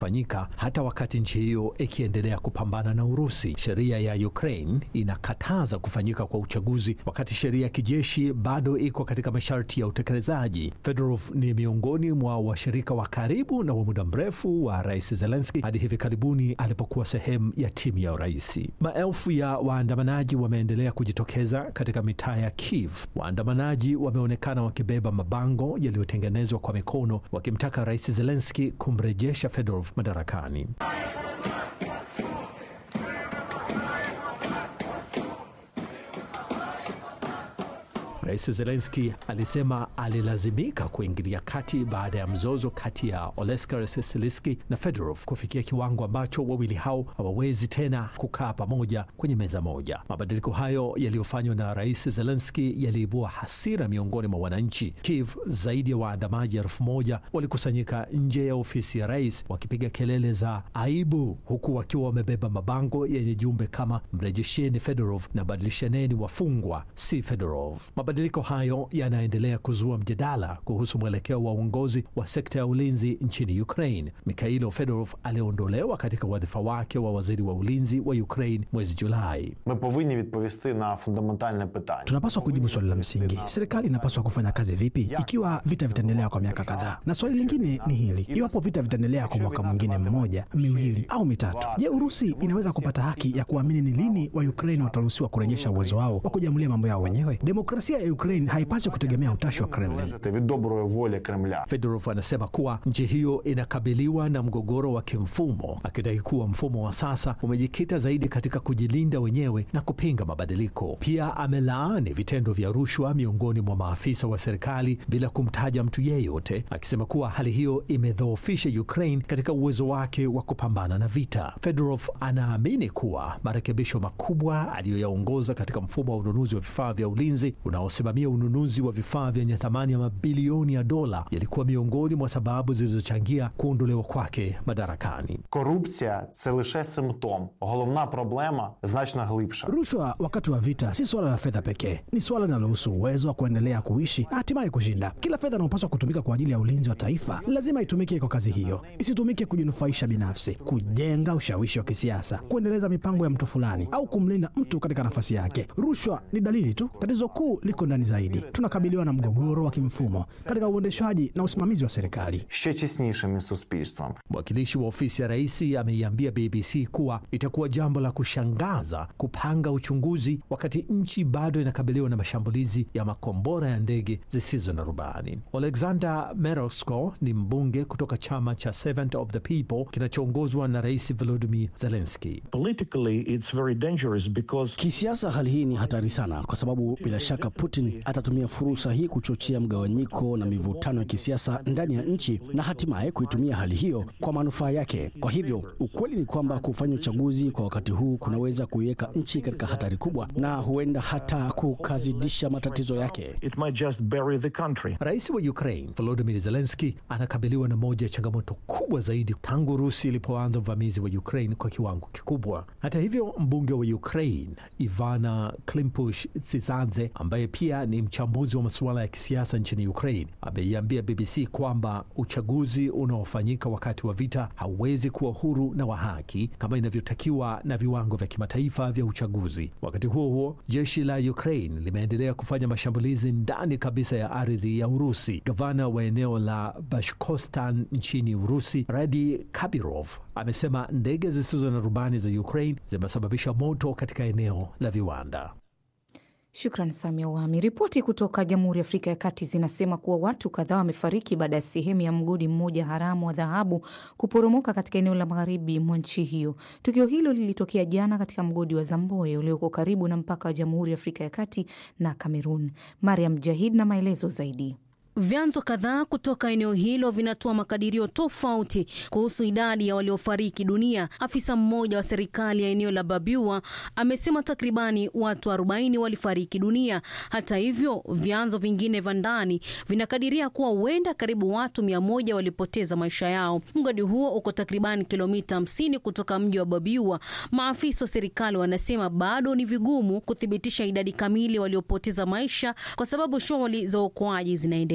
fanyika hata wakati nchi hiyo ikiendelea kupambana na Urusi. Sheria ya Ukraine inakataza kufanyika kwa uchaguzi, wakati sheria ya kijeshi bado iko katika masharti ya utekelezaji. Fedorov ni miongoni mwa washirika wa karibu na wa muda mrefu wa Rais Zelenski hadi hivi karibuni alipokuwa sehemu ya timu ya uraisi. Maelfu ya waandamanaji wameendelea kujitokeza katika mitaa ya Kiev. Waandamanaji wameonekana wakibeba mabango yaliyotengenezwa kwa mikono wakimtaka Rais Zelenski kumrejesha Fedorov madarakani. Rais Zelenski alisema alilazimika kuingilia kati baada ya mzozo kati ya Olesker Sisiliski na Fedorov kufikia kiwango ambacho wawili hao hawawezi tena kukaa pamoja kwenye meza moja. Mabadiliko hayo yaliyofanywa na Rais Zelenski yaliibua hasira miongoni mwa wananchi. Kiev, zaidi ya waandamaji elfu moja walikusanyika nje ya ofisi ya rais wakipiga kelele za aibu, huku wakiwa wamebeba mabango yenye jumbe kama mrejesheni Fedorov na badilishaneni wafungwa, si Fedorov. Mabadiliko hayo yanaendelea kuzua mjadala kuhusu mwelekeo wa uongozi wa sekta ya ulinzi nchini Ukraine. Mikhailo Fedorov aliondolewa katika wadhifa wake wa waziri wa ulinzi wa Ukraine mwezi Julai. Ми повинні відповісти на фундаментальне питання. Tunapaswa kujibu swali la msingi: serikali inapaswa kufanya kazi vipi ikiwa vita vitaendelea kwa miaka kadhaa? Na swali lingine ni hili: iwapo vita vitaendelea kwa mwaka mwingine mmoja, miwili au mitatu, je, Urusi inaweza kupata haki ya kuamini ni lini wa Ukraine wataruhusiwa kurejesha uwezo wao wa kujiamulia mambo yao wenyewe? Demokrasia ya Ukraine haipaswi kutegemea utashi wa Kremlin. Залежати від доброї волі Кремля. Fedorov anasema kuwa nchi hiyo inakabiliwa na mgogoro wa kimfumo, akidai kuwa mfumo wa sasa umejikita zaidi katika kujilinda wenyewe na kupinga mabadiliko. Pia amelaani vitendo vya rushwa miongoni mwa maafisa wa serikali bila kumtaja mtu yeyote, akisema kuwa hali hiyo imedhoofisha Ukraine katika uwezo wake wa kupambana na vita. Fedorov anaamini kuwa marekebisho makubwa aliyoyaongoza katika mfumo wa ununuzi wa vifaa vya ulinzi unaosimamia ununuzi wa vifaa vyenye thamani ya mabilioni ya dola yalikuwa miongoni mwa sababu zilizochangia kuondolewa kwake madarakani. Корупція це лише симптом. Головна проблема значно глибша. Rushwa wakati wa vita si suala la fedha pekee, ni suala linalohusu uwezo wa kuendelea kuishi na hatimaye kushinda. Kila fedha inayopaswa kutumika kwa ajili ya ulinzi wa taifa lazima itumike kwa kazi hiyo, isitumike kujinufaisha binafsi, kujenga ushawishi wa kisiasa, kuendeleza mipango ya mtu fulani au kumlinda mtu katika nafasi yake. Rushwa ni dalili tu, tatizo kuu liko ndani zaidi. Tunakabiliwa na mgogoro wa kimfumo katika uendeshaji na usimamizi wa serikali. Ще тіснішим із суспільством. Mwakilishi wa ofisi ya rais ameiambia BBC kuwa itakuwa jambo la kushangaza kupanga uchunguzi wakati nchi bado inakabiliwa na mashambulizi ya makombora ya ndege zisizo na rubani. Alexander Merosko ni mbunge kutoka chama cha Servant of the People kinachoongozwa na Rais Volodymyr Zelensky. Politically, it's very dangerous because Kisiasa hali hii ni hatari sana, kwa sababu bila shaka Putin atatumia fursa hii kuchochea mgawanyiko na mivutano ya kisiasa ndani ya nchi na hatimaye kuitumia hali hiyo kwa manufaa yake. Kwa hivyo ukweli ni kwamba kufanya uchaguzi kwa wakati huu kunaweza kuiweka nchi katika hatari kubwa na huenda hata kukazidisha matatizo yake. it might just bury the country. Rais wa Ukraine Volodymyr Zelensky anakabiliwa na moja ya changamoto kubwa zaidi tangu Urusi ilipoanza uvamizi wa Ukraine kwa kiwango kikubwa. Hata hivyo, mbunge wa Ukraine Ivana Klimpush Tsitsadze ambaye pia ni mchambuzi wa masuala ya kisiasa nchini Ukraine ameiambia BBC kwamba uchaguzi unaofanyika wakati wa vita hauwezi kuwa huru na wa haki kama inavyotakiwa na viwango vya kimataifa vya uchaguzi. Wakati huo huo, jeshi la Ukraine limeendelea kufanya mashambulizi ndani kabisa ya ardhi ya Urusi. Gavana wa eneo la Bashkostan nchini Urusi, Radi Kabirov, amesema ndege zisizo na rubani za Ukraine zimesababisha moto katika eneo la viwanda. Shukran Samia Wami. Ripoti kutoka Jamhuri ya Afrika ya Kati zinasema kuwa watu kadhaa wamefariki baada ya sehemu ya mgodi mmoja haramu wa dhahabu kuporomoka katika eneo la magharibi mwa nchi hiyo. Tukio hilo lilitokea jana katika mgodi wa Zamboe ulioko karibu na mpaka wa Jamhuri ya Afrika ya Kati na Kamerun. Mariam Jahid na maelezo zaidi. Vyanzo kadhaa kutoka eneo hilo vinatoa makadirio tofauti kuhusu idadi ya waliofariki dunia. Afisa mmoja wa serikali ya eneo la Babiwa amesema takribani watu 40 walifariki dunia. Hata hivyo, vyanzo vingine vya ndani vinakadiria kuwa huenda karibu watu mia moja walipoteza maisha yao. Mgodi huo uko takribani kilomita 50 kutoka mji wa Babiwa. Maafisa wa serikali wanasema bado ni vigumu kuthibitisha idadi kamili waliopoteza maisha kwa sababu shughuli za uokoaji zinaendelea.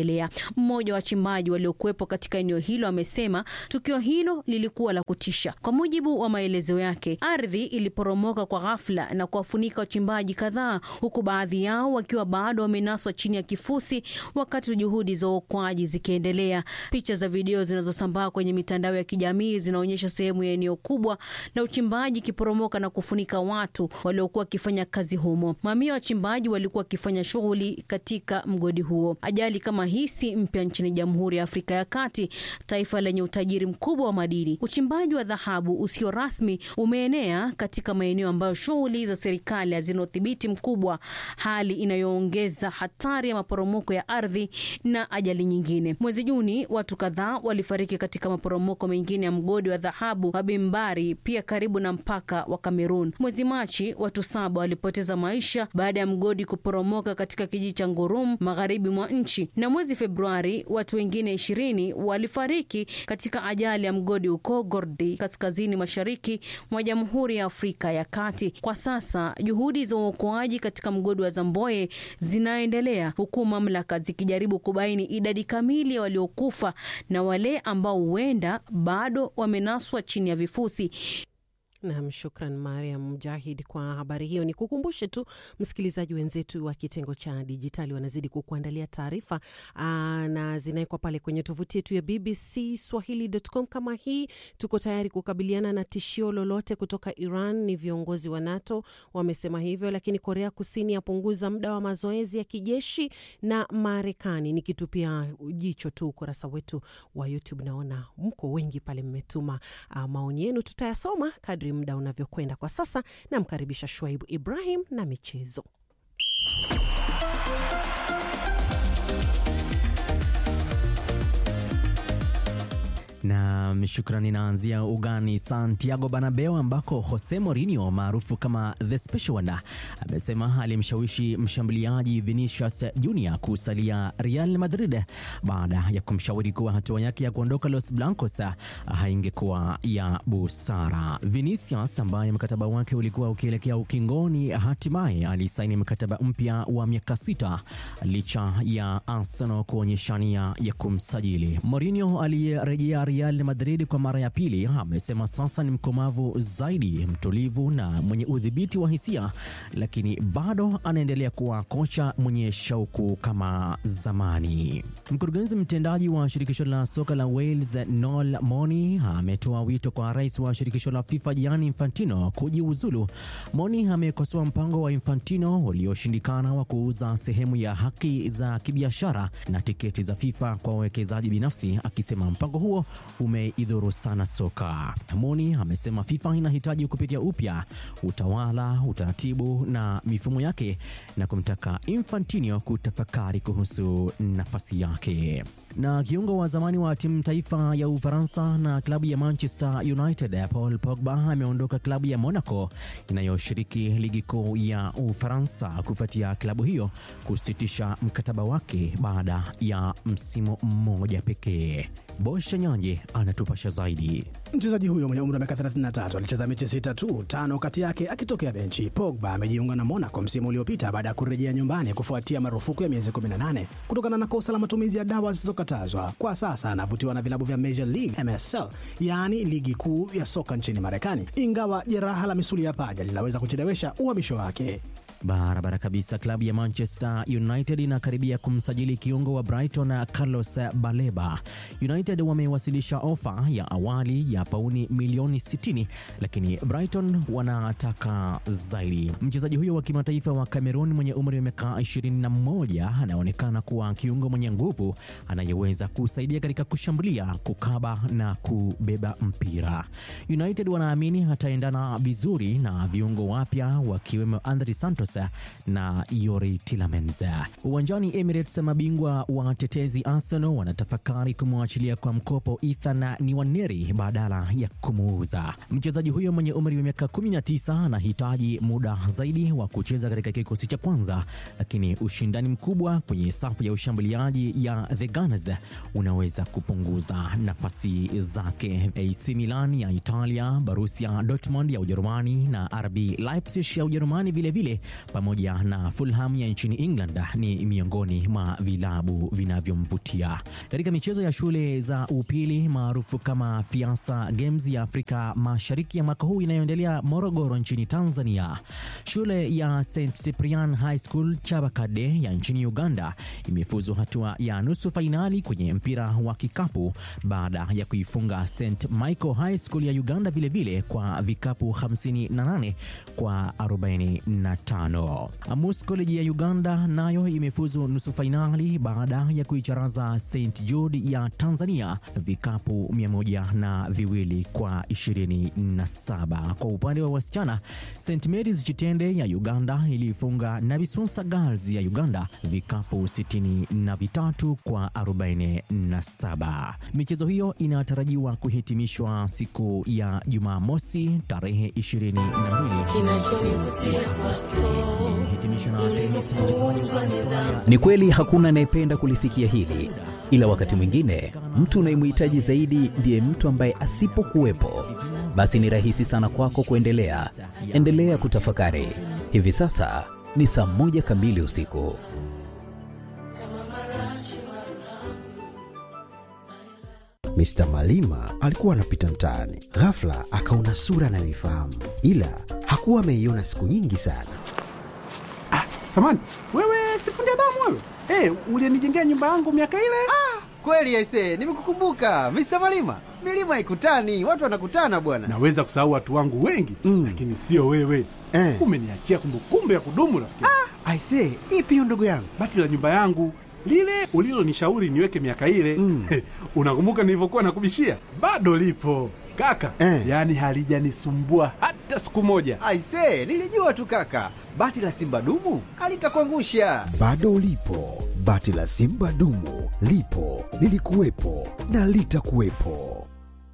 ukiendelea. Mmoja wa wachimbaji waliokuwepo katika eneo hilo amesema tukio hilo lilikuwa la kutisha. Kwa mujibu wa maelezo yake, ardhi iliporomoka kwa ghafla na kuwafunika wachimbaji kadhaa, huku baadhi yao wakiwa bado wamenaswa chini ya kifusi wakati juhudi za uokoaji zikiendelea. Picha za video zinazosambaa kwenye mitandao ya kijamii zinaonyesha sehemu ya eneo kubwa la uchimbaji ikiporomoka na kufunika watu waliokuwa wakifanya kazi humo. Mamia wachimbaji walikuwa wakifanya shughuli katika mgodi huo. Ajali kama hii si mpya nchini Jamhuri ya Afrika ya Kati, taifa lenye utajiri mkubwa wa madini. Uchimbaji wa dhahabu usio rasmi umeenea katika maeneo ambayo shughuli za serikali hazina udhibiti mkubwa, hali inayoongeza hatari ya maporomoko ya ardhi na ajali nyingine. Mwezi Juni, watu kadhaa walifariki katika maporomoko mengine ya mgodi wa dhahabu wa Bimbari, pia karibu na mpaka wa Kamerun. Mwezi Machi, watu saba walipoteza maisha baada ya mgodi kuporomoka katika kijiji cha Ngurum, magharibi mwa nchi, na mwezi Februari watu wengine ishirini walifariki katika ajali ya mgodi huko Gordi, kaskazini mashariki mwa Jamhuri ya Afrika ya Kati. Kwa sasa juhudi za uokoaji katika mgodi wa Zamboe zinaendelea huku mamlaka zikijaribu kubaini idadi kamili ya waliokufa na wale ambao huenda bado wamenaswa chini ya vifusi. Nam, shukran Mariam Mujahid kwa habari hiyo. Ni kukumbushe tu msikilizaji, wenzetu wa kitengo cha dijitali wanazidi kukuandalia taarifa na zinawekwa pale kwenye tovuti yetu ya BBC Swahili.com. Kama hii, tuko tayari kukabiliana na tishio lolote kutoka Iran. Ni viongozi wa NATO wamesema hivyo, lakini Korea Kusini yapunguza muda wa mazoezi ya kijeshi na Marekani. Nikitupia jicho tu ukurasa wetu wa YouTube, naona mko wengi pale, mmetuma maoni yenu, tutayasoma kadri muda unavyokwenda. Kwa sasa namkaribisha Shuaibu Ibrahim na michezo. na shukrani. Naanzia ugani Santiago Bernabeu ambako Jose Mourinho maarufu kama the special one amesema alimshawishi mshambuliaji Vinicius Junior kusalia Real Madrid baada ya kumshauri kuwa hatua yake ya kuondoka Los Blancos haingekuwa ya busara. Vinicius ambaye mkataba wake ulikuwa ukielekea ukingoni, hatimaye alisaini mkataba mpya wa miaka sita licha ya Arsenal kuonyesha nia ya kumsajili. Mourinho aliyerejea Real Madrid kwa mara ya pili amesema sasa ni mkomavu zaidi, mtulivu na mwenye udhibiti wa hisia, lakini bado anaendelea kuwa kocha mwenye shauku kama zamani. Mkurugenzi mtendaji wa shirikisho la soka la Wales Noel Moni ametoa wito kwa rais wa shirikisho la FIFA Gianni Infantino kujiuzulu. Moni amekosoa mpango wa Infantino ulioshindikana wa kuuza sehemu ya haki za kibiashara na tiketi za FIFA kwa wawekezaji binafsi, akisema mpango huo umeidhuru sana soka. Moni amesema FIFA inahitaji kupitia upya utawala, utaratibu na mifumo yake na kumtaka Infantino kutafakari kuhusu nafasi yake. Na kiungo wa zamani wa timu taifa ya Ufaransa na klabu ya Manchester United Paul Pogba ameondoka klabu ya Monaco inayoshiriki ligi kuu ya Ufaransa kufuatia klabu hiyo kusitisha mkataba wake baada ya msimu mmoja pekee. Bosha Nyanje anatupasha zaidi. Mchezaji huyo mwenye umri wa miaka 33 alicheza mechi sita tu, tano kati yake akitokea benchi. Pogba amejiunga na Monaco msimu uliopita baada ya kurejea nyumbani kufuatia marufuku ya miezi 18 kutokana na kosa la matumizi ya dawa zisizokatazwa. Kwa sasa anavutiwa na vilabu vya Major League MSL, yaani ligi kuu ya soka nchini Marekani, ingawa jeraha la misuli ya paja linaweza kuchelewesha uhamisho wake. Barabara kabisa. Klabu ya Manchester United inakaribia kumsajili kiungo wa Brighton Carlos Baleba. United wamewasilisha ofa ya awali ya pauni milioni 60, lakini Brighton wanataka zaidi. Mchezaji huyo wa kimataifa wa Cameroon mwenye umri wa miaka 21 anaonekana kuwa kiungo mwenye nguvu anayeweza kusaidia katika kushambulia, kukaba na kubeba mpira. United wanaamini ataendana vizuri na viungo wapya wakiwemo Andre Santos na Yori Tillemans. Uwanjani Emirates, mabingwa watetezi Arsenal wanatafakari kumwachilia kwa mkopo Ethan Nwaneri badala ya kumuuza. Mchezaji huyo mwenye umri wa miaka 19 anahitaji muda zaidi wa kucheza katika kikosi cha kwanza, lakini ushindani mkubwa kwenye safu ya ushambuliaji ya The Gunners unaweza kupunguza nafasi zake. AC Milan ya Italia, Borussia Dortmund ya Ujerumani na RB Leipzig ya Ujerumani vilevile pamoja na Fulham ya nchini England ni miongoni mwa vilabu vinavyomvutia. Katika michezo ya shule za upili maarufu kama Fiasa Games ya Afrika Mashariki ya mwaka huu inayoendelea Morogoro nchini Tanzania, shule ya St Cyprian High School Chabakade ya nchini Uganda imefuzu hatua ya nusu fainali kwenye mpira wa kikapu baada ya kuifunga St Michael High School ya Uganda vilevile vile kwa vikapu 58 kwa 45. Amus College ya Uganda nayo imefuzu nusu fainali baada ya kuicharaza St Jude ya Tanzania vikapu 100 na viwili kwa 27. Kwa upande wa wasichana, St Mary's Chitende ya Uganda iliifunga Nabisunsa Girls ya Uganda vikapu 63 kwa 47. Michezo hiyo inatarajiwa kuhitimishwa siku ya Jumamosi tarehe 22. Ni kweli hakuna anayependa kulisikia hili, ila wakati mwingine mtu unayemhitaji zaidi ndiye mtu ambaye asipokuwepo, basi ni rahisi sana kwako kuendelea. Endelea kutafakari. Hivi sasa ni saa moja kamili usiku. Mr. Malima alikuwa anapita mtaani, ghafla akaona sura anayoifahamu, ila hakuwa ameiona siku nyingi sana. Ah, samani wewe, sifundi damu wewe. Hey, ulienijengea nyumba yangu miaka ile. Ah, kweli aisee, nimekukumbuka Mr. Malima. Milima haikutani, watu wanakutana bwana. Naweza kusahau watu wangu wengi mm, lakini sio wewe eh. Umeniachia kumbukumbu ya kudumu rafiki. Ah, aisee, ipi hiyo ndugu yangu? Bati la nyumba yangu lile ulilonishauri niweke miaka ile mm. Unakumbuka nilivyokuwa nakubishia? Bado lipo kaka eh. Yaani halijanisumbua hata siku moja. Aisee, nilijua tu kaka, bati la simba dumu alitakuangusha. Bado lipo bati la simba dumu, lipo lilikuwepo na litakuwepo.